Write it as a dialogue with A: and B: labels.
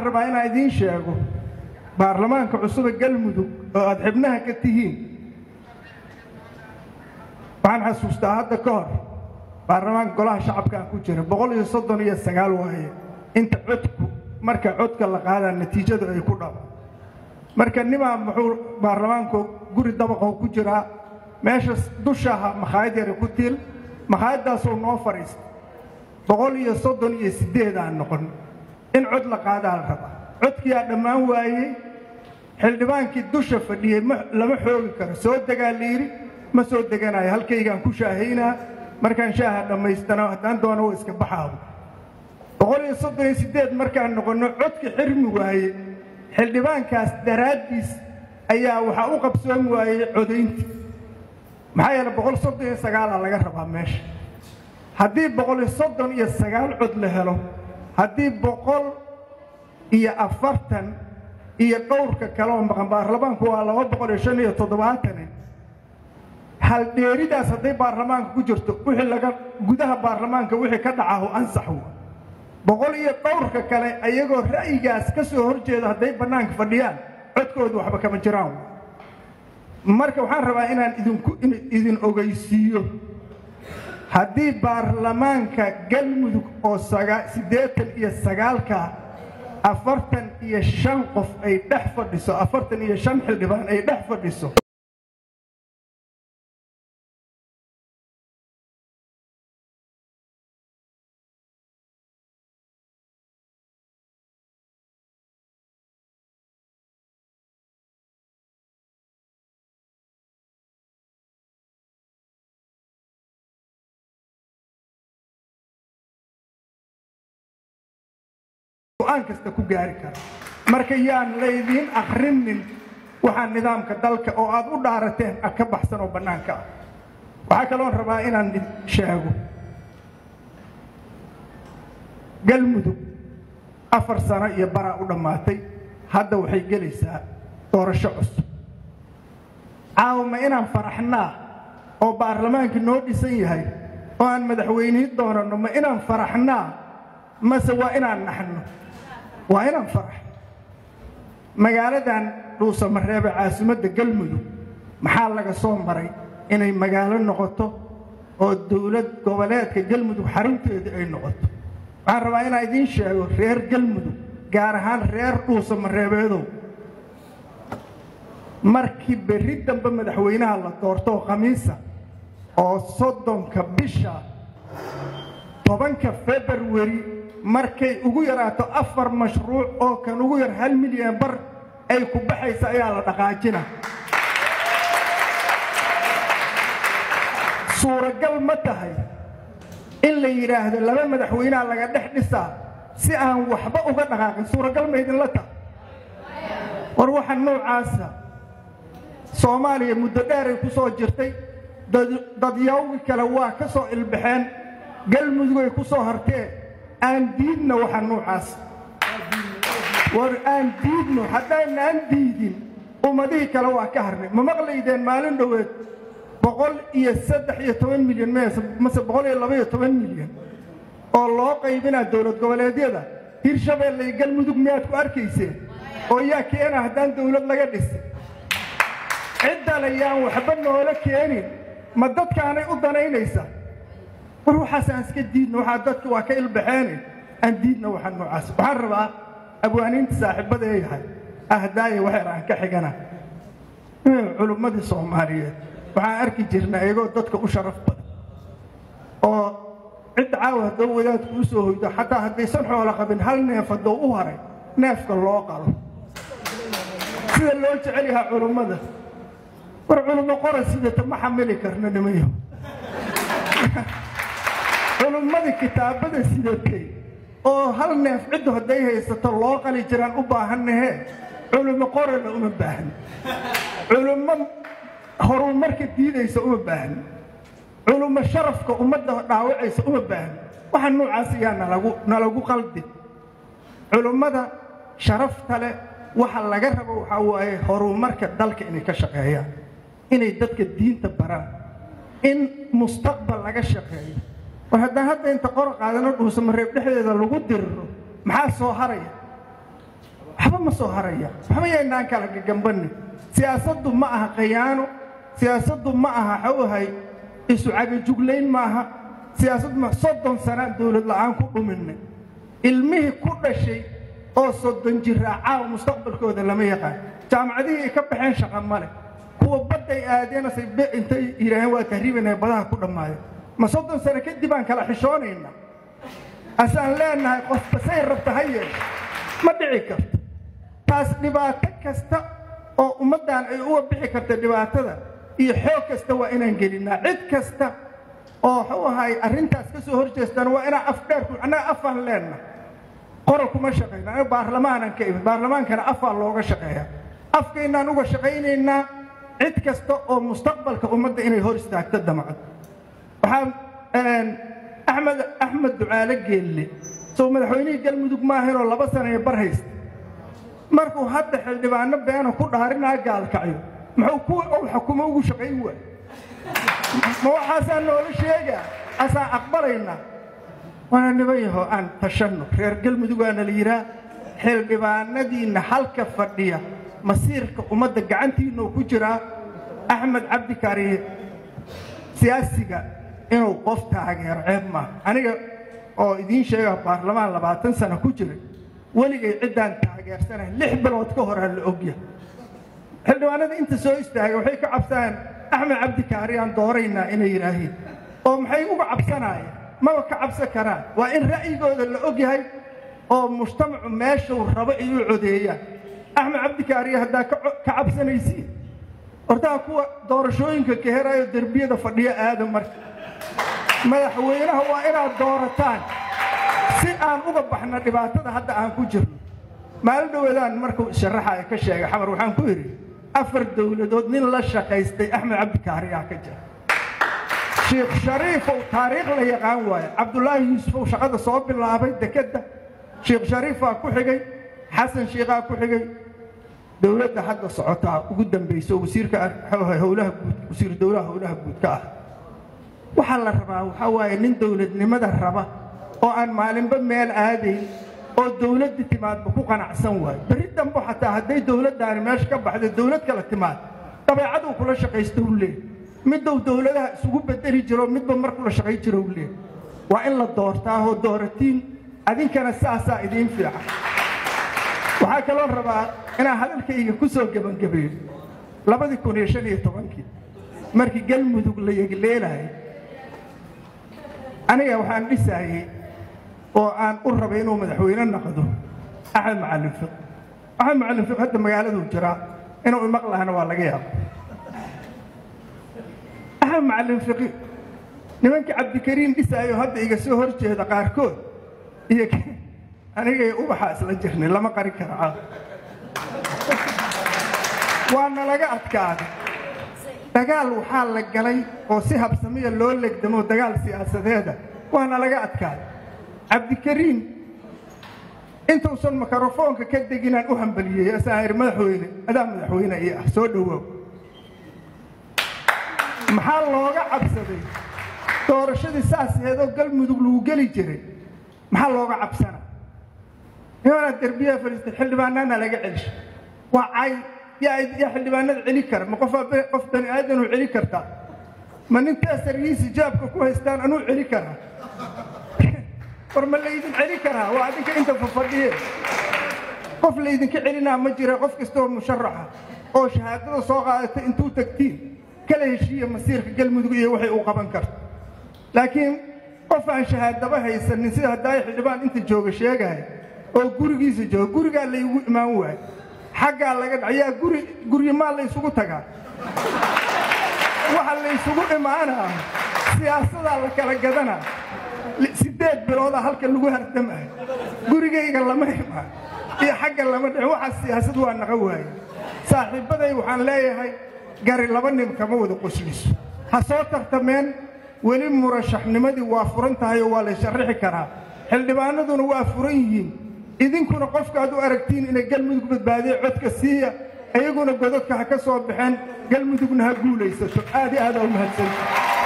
A: waxaan rabaa inaan idiin sheego baarlamaanka cusube galmudug oo aad xibnaha ka tihiin waxaan xasuustaa hadda ka hor baarlamaanka golaha shacabkaan ku jira boqol iyo soddon iyo sagaal waaye inta codku marka codka la qaadaa natiijadu ay ku dhabo marka nimaa muxuu baarlamaanku guri dabaqoo ku jiraa meesha dushaaha makhaayad yara ku tiil makhaayaddaasuu noo fadhiista boqol iyo soddon iyo siddeed aan noqon in cod la qaadaa la rabaa codkiyaa dhammaan waayey xildhibaankii dusha fadhiyey lama xoogi karo soo degaa layidhi ma soo deganayo halkaygaan ku shaahaynaa markaan shaaha dhammaystana haddaan doono wa iska baxaabo boqol iyo soddon iyo siddeed markaan noqonno codki xirmi waaye xildhibaankaas daraaddiis ayaa waxaa u qabsoon waayey codayntii maxaa yeele boqol soddon iyo sagaalaa laga rabaa meesha haddii boqol iyo soddon iyo sagaal cod la helo haddii boqol iyo afartan iyo dhowrka kale oo maqan baarlamaanku waa laba boqol iyo shan iyo toddobaatane haldheeridaas hadday baarlamaanka ku jirto wixii laga gudaha baarlamaanka wixii ka dhacahu ansax wa boqol iyo dhowrka kale ayagoo ra'yigaas ka soo hor jeeda hadday bannaanka fadhiyaan codkoodu waxba kama jiraan marka waxaan rabaa inaan idinku idin ogeysiiyo haddii baarlamaanka galmudug oo siddeetan iyo sagaalka afartan iyo shan qof ay dhex fadhiso afartan iyo shan xildhibaan ay dhex fadhiso go-aan kasta ku gaari kara marka yaan laydiin akrinin waxaa nidaamka dalka oo aad u dhaarateen a ka baxsan oo bannaanka ah waxaa kaloon rabaa inaan sheego galmudug afar sano iyo baraa u dhammaatay hadda waxay gelaysaa doorasho cusub caawma inaan faraxnaa oo baarlamaankii noo dhisan yahay oo aan madaxweynihi doonanno ma inaan faraxnaa mase waa inaan naxno waa inaan farax magaaladan dhuusamareebe caasimadda galmudug maxaa laga soo maray inay magaalo noqoto oo dowlad goboleedka galmudug xarunteedii ay noqoto waxaan rabaa inaan idiin sheego reer galmudug gaar ahaan reer dhuusamareebeedow markii berri dambe madaxweynaha la doortoo khamiisa oo soddonka bisha tobanka februari markay ugu yaraato afar mashruuc oo kan ugu yar hal milyan bar ay ku baxaysa ayaa la dhaqaajina suuragal ma tahay in la yidhaahdo laba madaxweynaha laga dhex dhisaa si aan waxba uga dhaqaaqin suuragal ma idinla tahay war waxa noocaasa soomaaliya muddo dheeray ku soo jirtay dadyawgi kale waa ka soo ilbaxeen galmudugay ku soo harteen aan diidna waxa noocaas war aan diidno haddaynaan diidin ummadihii kale waa ka harnay ma maqlaydeen maalin dhoweed boqol iyo saddex iyo toban milyan mase boqol iyo laba iyo toban milyan oo loo qaybinaa dowlad goboleedyada hirshabeelle iyo galmudug miyaad ku arkayseen oo yaa keena haddaan dowlad laga dhisin ciddale yaan waxba noola keenin ma dadkaanay u danaynaysaa war waxaas aan iska diidno waxaa dadka waa ka ilbaxeene aan diidna waxaa noocaas waxaan rabaa abwaaniinta saaxiibada ee yahay ahdaaya waxyar aan ka xigana culummadii soomaaliyeed waxaan arki jirnaa iyagoo dadka u sharaf badan oo cid caawa haddoo wadaadku u soo hoydo xataa haddaysan xoolo qabin hal neef haddoo u haray neefka loo qalo sida loo jecel yahaa culummada war culummo qora sidata ma xamili karno nimayo culummadii kitaabada sidatay oo hal neef ciddu hadday haysato loo qali jiraan u baahannahe culummo qorana uma baahni culummo horumarka diidaysa uma baahni culummo sharafka ummadda dhaawacaysa uma baahni waxa noocaas ayaa nalagu nalagu qaldi culummada sharafta leh waxa laga rabo waxaa waaye horumarka dalka inay ka shaqeeyaan inay dadka diinta baraan in mustaqbal laga shaqeeyo war haddaan hadda inta qor qaadano dhuusamareeb dhexdeeda lagu diriro maxaa soo haraya waxba ma soo haraya waxba yaynaan kala gagambannin siyaasaddu ma aha khayaano siyaasaddu ma aha xawhay isu cagajuglayn maaha siyaasaddu ma soddon sanaan dawlad la'aan ku dhuminay ilmihii ku dhashay oo soddon jiraa caawa mustaqbalkooda lama yaqaan jaamacadihii ay ka baxeen shaqa male kuwa badday aadeenasay be intay yidhaaheen waa tahriibanaya badaha ku dhammaaya ma soddon sano kadib aan kala xishoonayna asaan leenahay qofba say rabta ha yeeshe ma dhici karto taas dhibaato kasta oo ummaddan ay uga bixi karta dhibaatada iyo xoog kasta waa inaan gelinnaa cid kasta oo waxuu ahay arrintaas ka soo hor jeestana waa inaan afdheerku annaga afaan leenna qoral kuma shaqayno aniga baarlamaanan ka imid baarlamaankana afaa looga shaqeeya afkaynaan uga shaqaynaynaa cid kasta oo mustaqbalka ummadda inay hor istaagto damcad waxaan axmed axmed ducaale geelle soo madaxweynihii galmudug maahaynoo laba sana ee bar haysta markuu hadda xildhibaano beena ku dhaarinaa gaalkacyo muxuu kuwa ou xukumo ugu shaqayn waay ma waxaasaa noola sheegaa asaan aqbalaynaa waana niban yaho aan tashanno reer galmudugaana la yidhaah xildhibaanadiinna halka fadhiya masiirka ummadda gacantiinuu ku jiraa axmed cabdi kaariye siyaasiga inuu qof taageero ceeb maaha aniga oo idiin sheega baarlamaan labaatan sano ku jiray weligay ciddaan taageersanahay lix bilood ka horaa la ogya xildhibaanada inta soo istaagay waxay ka cabsanayaan axmed cabdi kaariyaan dooraynaa inay yidhaahiin oo maxay uga cabsanaayeen maba ka cabsan karaan waa in ra'yigooda la og yahay oo mujtamacu meeshuu rabo ay u codeeyaan axmed cabdi kaariye haddaa ka cabsanaysiin hortaa kuwa doorashooyinka ka heraayo derbiyada fadhiyo aada marka madaxweynaha waa inaad doorataan si aan uga baxno dhibaatada hadda aan ku jirno maalin dhowadaan markuu sharaxaya ka sheegay xamar waxaan ku idhi afar dowladood nin la shaqaystay axmed cabdikaariyaa ka jira shiikh shariifow taariikh la yaqaan waaye cabdulaahi yuusufow shaqada soo bilaabay dekedda shiikh shariifaa ku xigay xasan shiikhaa ku xigay dowladda hadda socotaa ugu dambayso wasiirka howlaha guud wasiir dowlaha howlaha guud ka ah waxaa la rabaa waxaa waaye nin dowladnimada raba oo aan maalinba meel aadayn oo dowladda timaadba ku qanacsan waayo berri dambo xataa hadday dowladdaani meesha ka baxda dowlad kala timaad dabeecaduu kula shaqaysta u leeh middow dowladaha isugu bedeli jiro midba mar kula shaqay jiro u leeh waa in la doortaahoo dooratiin adinkana saasaa idiin fiican waxaa kaloo rabaa inaan hadalkayga ku soo gebangabeeyo labadii kun iyo shan iyo tobankii markii galmudug la yegleelahay aniga waxaan dhisaayey oo aan u rabay inuu madaxweyne noqdo axmed macallin fiq axmed macallin fiq hadda magaaladuu jiraa inuu imaqlahana waa laga yaaba axmed macallin fiqi nimankii cabdikariim dhisaayo hadda iga soo hor jeeda qaarkood iyo anigay ubaxa isla jirnay lama qari kara caaw waana laga adkaaday dagaal waxaa la galay oo si habsamiya loo legdamo dagaal siyaasadeeda waana laga adkaaday cabdikariim intuusan mikrofoonka ka deginaan u hambaliyey asaan idhi madaxweyne adaa madaxweyne ii ah soo dhowoow maxaa looga cabsaday doorashadii saasheedoo galmudug lagu geli jiray maxaa looga cabsana nimanaa derbiyaha fadhiistay xildhibaanaana laga celisha waa cay yaa yaa xildhibaanada celi kara ma qofaa qof bani aadanuu celi kartaa ma nin taasargiisi jaabka ku haystaan anuu celi karaa war ma laydin celi karaa waa adinka inta fafadhiye qof laydinka celinaa ma jira qof kastaoo musharaxa oo shahaadada soo qaadata intuu tagtiin kala heshiiya masiirka galmudug iyo waxay uu qaban karto laakiin qof aan shahaadaba haysanin sida haddaay xildhibaan inta jooga sheegaya oo gurigiisa jooga gurigaa laygu imaan waayo xaggaa laga dha yaa guri guryimaa laysugu tagaa waxa laysugu imaanaa siyaasadaa la kala gadanaa siddeed biloodaa halka lagu hardamayo gurigayga lama imaan iyo xagga lama dhicin waxaa siyaasad waa naqa waaye saaxiibbaday waxaan leeyahay gari laba nin kama wada qosliso ha soo tartameen weli murashaxnimadii waa furan tahay oo waa la sharrixi karaa xildhibaanaduna waa furan yihiin idinkuna qofkaad u aragtiin inay galmudug badbaadiya codka siiya iyaguna gododka ha ka soo baxeen galmudugna ha guulaysato aad i aadaa u mahadsanta